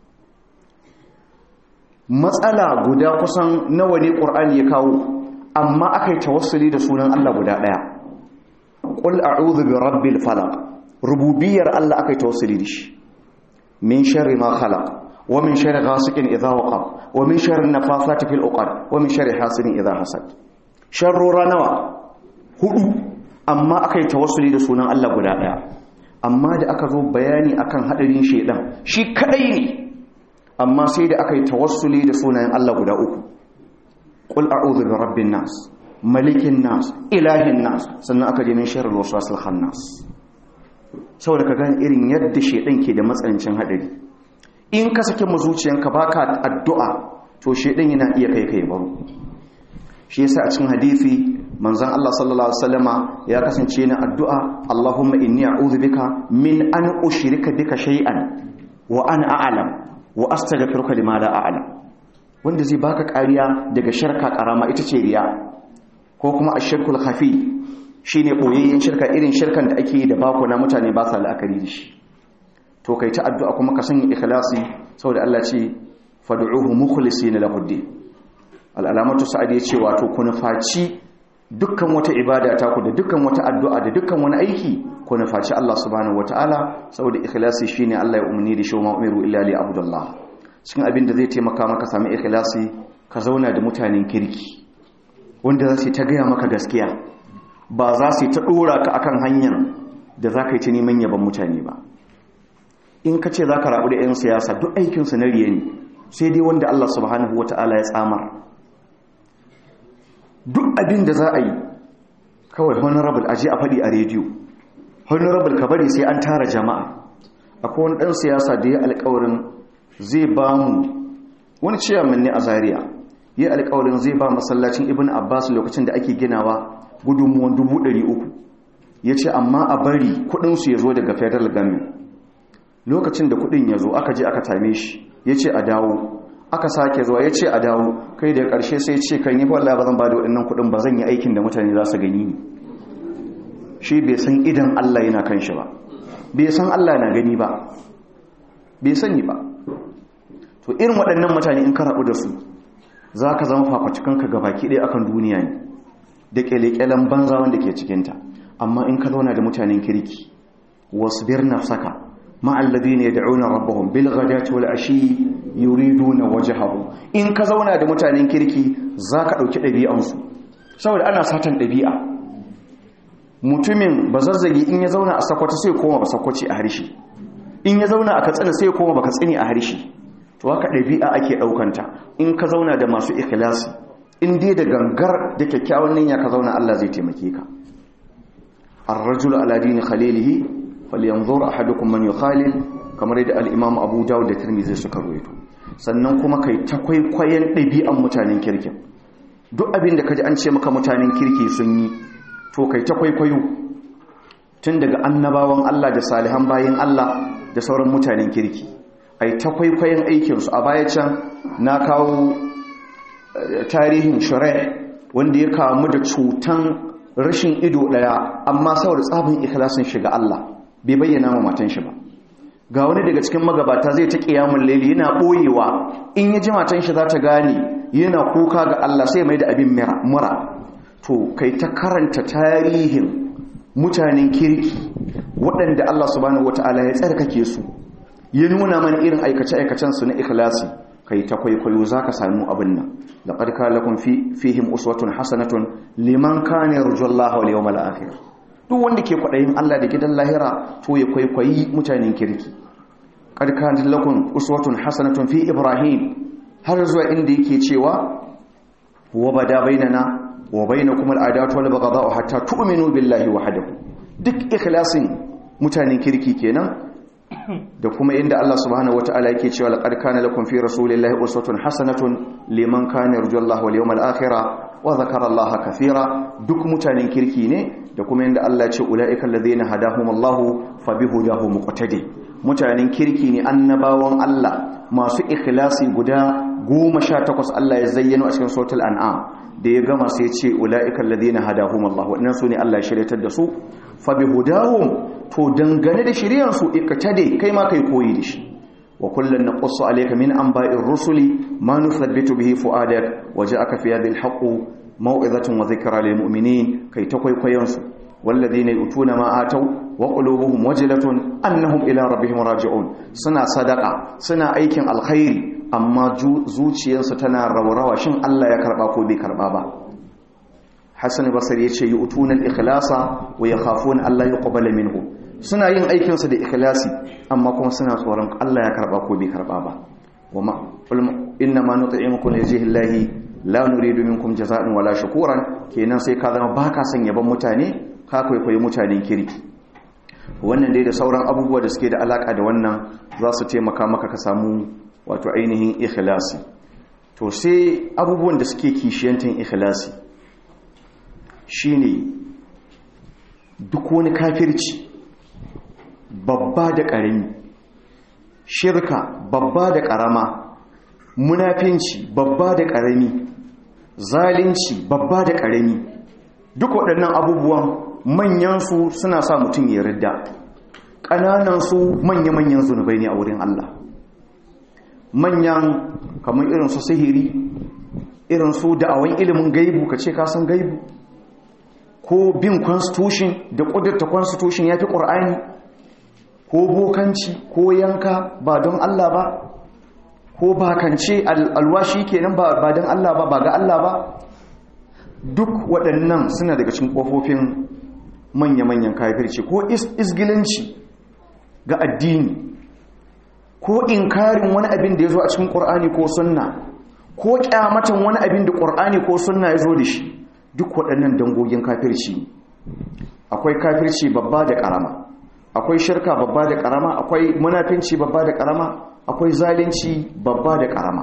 matsala guda kusan nawa ne ƙur'ani ya kawo amma aka yi tawassuli da sunan Allah guda ɗaya ƙul a'udhu bi rabbil falaq rububiyar Allah aka yi tawassuli da shi min sharri ma khalaq wa min sharri ghasiqin idha waqa wa min sharri nafathati fil uqad wa min sharri hasidin idha hasad sharrora nawa hudu amma aka yi tawassuli da sunan Allah guda ɗaya amma da aka zo bayani akan hadarin shedan shi kadai ne amma sai da aka yi tawassuli da sunayen Allah guda uku ƙul a'udhu bi rabbin nas malikin nas ilahin nas sannan aka je min sharri waswasil khannas saboda ka gani irin yadda shedan ke da matsanancin hadari in ka sake mu zuciyanka baka addu'a to shedan yana iya kai kai baro shi yasa a cikin hadisi manzon Allah sallallahu alaihi wasallama ya kasance na addu'a Allahumma inni a'udhu bika min an ushrika bika shay'an wa ana a'lam wa astaghfiruka lima la a'lam wanda zai baka kariya daga sharka karama ita ce riya ko kuma ashirkul khafi shine boyayyen shirka irin shirkan da ake yi da bako na mutane ba sa la'akari da shi to kai ta addu'a kuma ka sanya ikhlasi saboda Allah ce fad'uhu mukhlisina lahu din al'alamatu sa'ad ya ce wato ku nufaci dukkan wata ibada ta ku da dukkan wata addu'a da dukkan wani aiki ku nufaci Allah subhanahu wataala saboda ikhlasi shine Allah ya umarni da shi wa umiru illa li abdullah cikin abin da zai taimaka maka sami ikhlasi ka zauna da mutanen kirki wanda za su ta gaya maka gaskiya ba za su ta dora ka akan hanyar da za ka yi ta neman yaban mutane ba in ka ce za ka rabu da 'yan siyasa duk aikinsu na riye ne sai dai wanda Allah subhanahu wataala ya tsamar duk abin da za a yi kawai honorable aje a faɗi a rediyo honorable ka bari sai an tara jama'a akwai wani ɗan siyasa da ya alƙawarin zai ba mu wani ciyaman ne a zaria ya alƙawarin zai ba masallacin ibn abbas lokacin da ake ginawa gudunmuwan dubu ɗari uku ya ce amma a bari kuɗinsu ya zo daga federal government lokacin da kuɗin ya zo aka je aka tame shi ya ce a dawo aka sake zuwa ya ce a dawo kai da ƙarshe sai ce kan yi wallah ba zan ba da waɗannan kuɗin ba zan yi aikin da mutane za su gani ni shi bai san idan Allah yana kan shi ba bai san Allah na gani ba bai sani ba to irin waɗannan mutane in ka rabu da su za ka zama fafacikanka ga baki ɗaya akan duniya ne da ƙyale-ƙyalen banza wanda ke cikinta amma in ka zauna da mutanen kirki wasu bir nafsaka ma'allazi ne da aunar rabbahun bil ghadati wal ashi yuriduna wajhahu in ka zauna da mutanen kirki zaka dauki dabi'ansu saboda ana satan dabi'a mutumin bazazzagi in ya zauna a sakwata sai koma ba sakwaci a harshe in ya zauna a katsina sai koma ba katsini a harshe to haka dabi'a ake daukanta in ka zauna da masu ikhlasi in dai da gangar da kyakkyawan niyya ka zauna Allah zai taimake ka ar-rajulu ala dini khalilihi falyanzur ahadukum man yukhalil kamar yadda al-imam Abu Dawud da Tirmidhi suka rawaito sannan kuma kai ta kwaikwayon ɗabi'an mutanen kirkin duk abin da kaji an ce maka mutanen kirki sun yi to kai ta kwaikwayo tun daga annabawan Allah da salihan bayin Allah da sauran mutanen kirki ai ta kwaikwayon aikinsu a baya can na kawo tarihin shurai wanda ya kamu da cutan rashin ido daya amma saboda tsabin ikhlasin shiga Allah bai bayyana ma matan shi ba ga wani daga cikin magabata zai ta kiyamul layli yana boyewa in ya ji matan shi za ta gane yana kuka ga Allah sai mai da abin mura to kai ta karanta tarihin mutanen kirki waɗanda Allah subhanahu wata'ala ya tsarkake su ya nuna mana irin aikace-aikacen su na ikhlasi kai ta kwaikwayo zaka samu abin nan laqad kana lakum fi fihim uswatun hasanatun liman kana yarjullaha wal yawmal akhir duk wanda ke kwadayin Allah da gidan lahira to ya kwaikwayi mutanen kirki qad kana lakum uswatun hasanatun fi ibrahim har zuwa inda yake cewa wa bada bainana wa bainakum al'adatu wal baghdha'u hatta tu'minu billahi wahdahu duk ikhlasin mutanen kirki kenan da kuma inda Allah subhanahu wata'ala yake cewa laqad kana lakum fi rasulillahi uswatun hasanatun liman kana yarjullaha wal yawmal akhir wa dhakara Allaha kathira duk mutanen kirki ne da kuma inda Allah ya ce ulaika alladhina hadahumullahu fabihudahu muqtadi mutanen kirki ne annabawan Allah masu ikhlasi guda goma sha takwas Allah ya zayyano a cikin sautul an'am da ya gama sai ce ula'ikan ladina hadahum Allah waɗannan su ne Allah ya shiryatar da su fa bi hudahum to dangane da shiryan su ikatade kai ma kai koyi da shi wa kullun naqussu alayka min anba'ir rusuli ma nuthabbitu bihi fu'adak waja'aka fi hadhihi al-haqqu maw'izatun wa dhikra lil mu'minin kai ta kwaikwayon su والذين يؤتون ما آتوا وقلوبهم وجلة أنهم إلى ربهم راجعون سنا صدقة سنا أيكن الخير أما زوجيانsu tana raurawa shin Allah ya karba ko bai karba ba Hassan Basri yace yu'tuna al-ikhlasa wa yakhafuna Allah yuqbala minhu suna yin aikin su da ikhlasi amma kuma suna tsoron Allah ya karba ko bai karba ba wama inna ma nut'imukum lillahi la nuridu minkum jazaa'an wala shukuran kenan sai ka zama baka son yaban mutane ka kwaikwayi mutanen kirki wannan dai da sauran abubuwa da suke da alaka da wannan za su taimaka maka ka samu wato ainihin ikhlasi to sai abubuwan da suke kishiyantin ikhlasi shine duk wani kafirci babba da ƙarami shirka babba da ƙarama munafinci babba da ƙarami zalunci babba da ƙarami duk waɗannan abubuwan manyansu suna sa mutum ya ridda ƙananansu manya-manyan zunubai ne a wurin Allah manyan kamar irin su sihiri irin su da'awan ilimin gaibu ka ce kasan gaibu ko bin constitution da ƙudurta constitution ya fi ƙur'ani ko bokanci ko yanka ba don Allah ba ko bakance alwashi kenan ba don Allah ba ba ga Allah ba duk waɗannan suna daga cikin ƙofofin manya-manyan kafirci ko isgilanci ga addini ko inkarin wani abin da ya zo a cikin ƙur'ani ko sunna ko ƙyamatan wani abin da ƙur'ani ko sunna ya zo da shi duk waɗannan dangogin kafirci akwai kafirci babba da ƙarama akwai shirka babba da ƙarama akwai munafinci babba da ƙarama akwai zalunci babba da ƙarama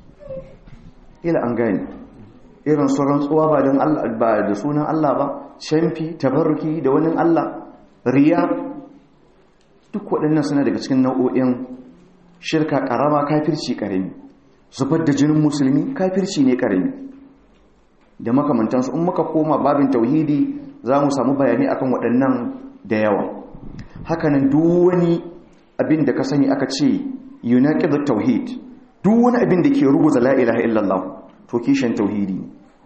ila an gani irin su rantsuwa ba don Allah ba da sunan Allah ba shamfi tabarruki da wani Allah riya duk waɗannan suna daga cikin nau'o'in shirka ƙarama kafirci ƙarami zubar da jinin musulmi kafirci ne ƙarami da makamantansu in muka koma babin tauhidi za mu samu bayani akan waɗannan da yawa hakanan duk wani abin da ka sani aka ce yunaqidu tauhid duk wani abin da ke ruguza la ilaha illallah to kishin tauhidi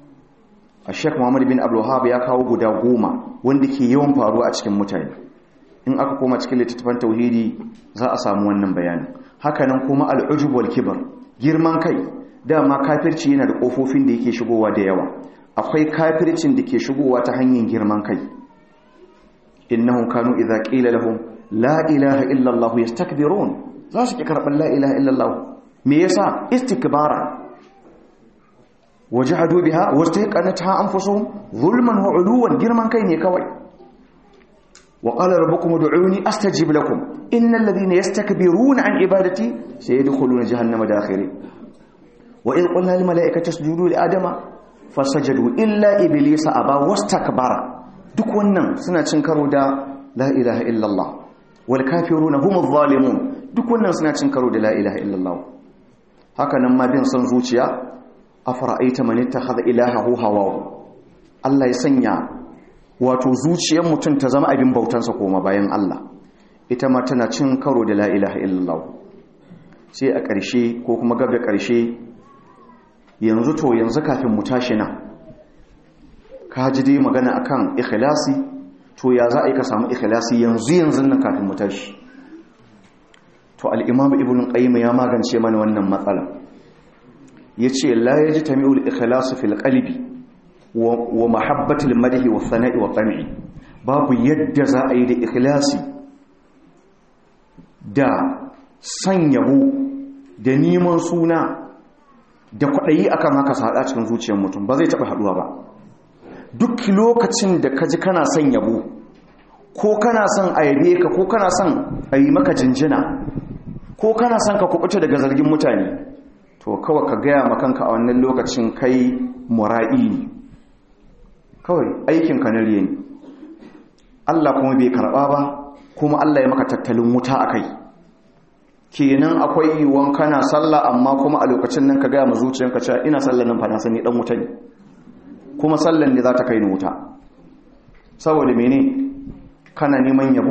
a shek muhammad bin abdullahab ya kawo guda goma wanda ke yawan faruwa a cikin mutane in aka koma cikin littattafan tauhidi za a samu wannan bayanin hakanan kuma al'ujub wal kibar girman kai dama kafirci yana da kofofin da yake shigowa da yawa akwai kafircin da ke shigowa ta hanyar girman kai innahum kanu idza qila lahum la ilaha illa allah yastakbirun za su ki karban la ilaha illa allah me yasa istikbara wajahadu biha wastaqanatha anfusuhum zulman wa uluwan girman kai ne kawai wa qala rabbukum ud'uni astajib lakum innal ladhina yastakbiruna an ibadati sayadkhuluna jahannama dakhirin wa in qulna lil malaikati isjudu li adama fasajadu illa iblisa aba wastakbara duk wannan suna cin karo da la ilaha illallah wal kafiruna humuz zalimun duk wannan suna cin karo da la ilaha illallah haka nan ma bin son zuciya afara'aita man ittakhadha ilahahu hawahu Allah ya sanya wato zuciyar mutum ta zama abin bautansa koma bayan Allah ita ma tana cin karo da la ilaha illallah sai a ƙarshe ko kuma gab da ƙarshe yanzu to yanzu kafin mu tashi nan ka ji dai magana akan ikhlasi to ya za a yi ka samu ikhlasi yanzu yanzu nan kafin mu tashi to al-imam ibn qayyim ya magance mana wannan matsala yace la yajtami'u al-ikhlasu fil qalbi wa mahabbatul madhi wa thana'i wa tam'i babu yadda za a yi da ikhlasi da san yabo da neman suna da kwaɗayi akan haka su haɗa cikin zuciyar mutum ba zai taɓa haɗuwa ba duk lokacin da ka ji kana son yabo ko kana son a yabe ka ko kana son a yi maka jinjina ko kana son ka kuɓuta daga zargin mutane to kawai ka gaya makanka a wannan lokacin kai mura'i ne kawai aikinka na riye ne Allah kuma bai karɓa ba kuma Allah ya maka tattalin wuta a kai kenan akwai yiwuwan kana sallah amma kuma a lokacin nan ka gaya ma zuciyanka cewa ina sallah nan fa na sani dan wuta ne kuma sallan ne za ta kai ni wuta saboda mene kana neman yabo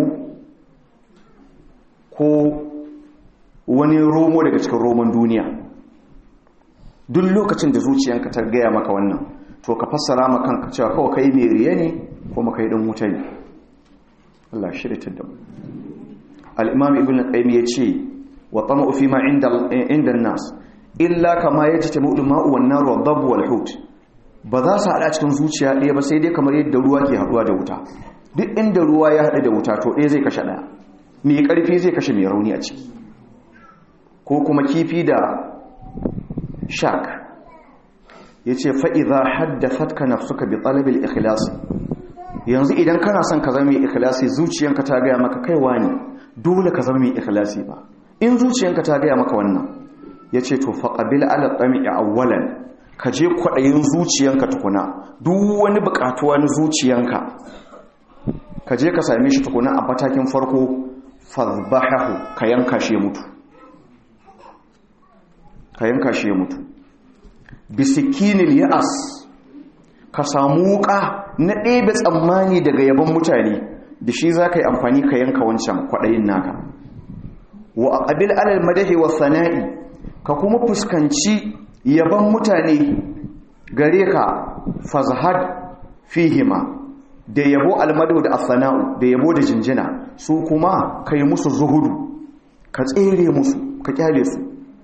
ko wani romo daga cikin roman duniya duk lokacin da zuciyanka ta gaya maka wannan to ka fassara ma kanka cewa kawai kai mai riya ne kuma kai dan wuta ne Allah shirya da mu al-imam ibn qayyim yace wa tama'u fi ma inda inda an-nas illa kama yajtamu al-ma'u wan-nar wad-dabb wal-hut ba za su hada cikin zuciya ɗaya ba sai dai kamar yadda ruwa ke haduwa da wuta duk inda ruwa ya hada da wuta to ɗaya zai kashe ɗaya mai ƙarfi zai kashe mai rauni a ciki ko kuma kifi da shark yace fa idza haddathatka nafsuka bi talab al-ikhlas yanzu idan kana son ka zama mai ikhlasi zuciyanka ta gaya maka kaiwa ne dole ka zama mai ikhlasi ba in zuciyanka ta gaya maka wannan ya ce to faƙabil ala tsami'i awwalan ka je kwaɗayin zuciyanka tukuna duk wani buƙatuwa na zuciyanka ka je ka same shi tukuna a matakin farko fazbahahu ka yanka shi ya mutu ka yanka shi ya mutu bisikinil ya'as ka samu wuka na ɗebe tsammani daga yaban mutane da shi za ka yi amfani ka yanka wancan kwaɗayin naka wa a ƙabil alal madahi wa sana'i ka kuma fuskanci yaban mutane gare ka fazahad fihima da yabo almadu da asana'u da yabo da jinjina su kuma ka yi musu zuhudu ka tsere musu ka kyale su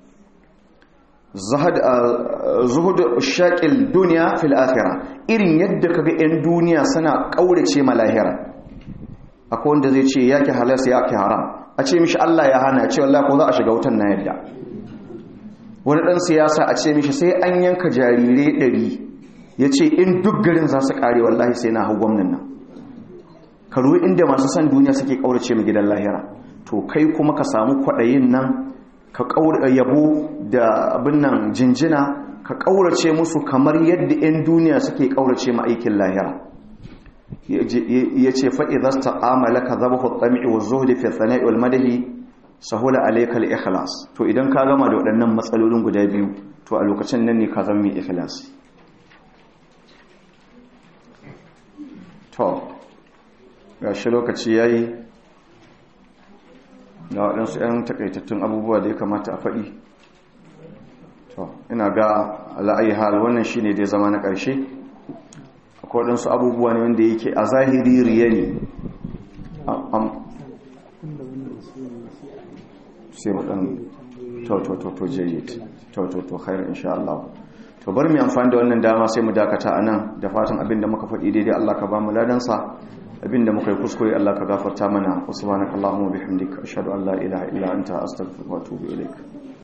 zuhudu shaƙil duniya fil akhira irin yadda kaga 'yan duniya suna ƙaurace ma lahira akwai wanda zai ce yake halarsa yake haram a ce mishi Allah ya hana ce wallahi ko za a shiga wutan na yadda wani ɗan siyasa a ce mishi sai an yanka jarirai ɗari ya ce in duk garin za su ƙare wallahi sai na hau gwamnan nan ka ruwa inda masu san duniya suke ƙaurace mu gidan lahira to kai kuma ka samu kwaɗayin nan ka yabo da abin nan jinjina ka ƙaurace musu kamar yadda 'yan duniya suke ƙaurace ma aikin lahira ya ce fa'i za su ta'amala ka zaba hutsami wa zuhudi fi tsana'i wal madahi sahula alaikal ikhlas to idan ka gama da waɗannan matsalolin guda biyu to a lokacin nan ne ka zama mai ikhlas to ga shi lokaci ya yi ga waɗansu 'yan takaitattun abubuwa da ya kamata a faɗi to ina ga la'ayi hal wannan shi ne da ya zama na ƙarshe akwai waɗansu abubuwa ne wanda yake a zahiri riya ne sai waɗan to jayyid to khairu insha Allah to bar mu amfani da wannan dama sai mu dakata anan da fatan abinda muka faɗi daidai Allah ka ba mu ladansa abinda muka yi kuskure Allah ka gafarta mana subhanakallahumma bihamdika ashhadu an la ilaha illa anta astaghfiruka wa atubu ilaik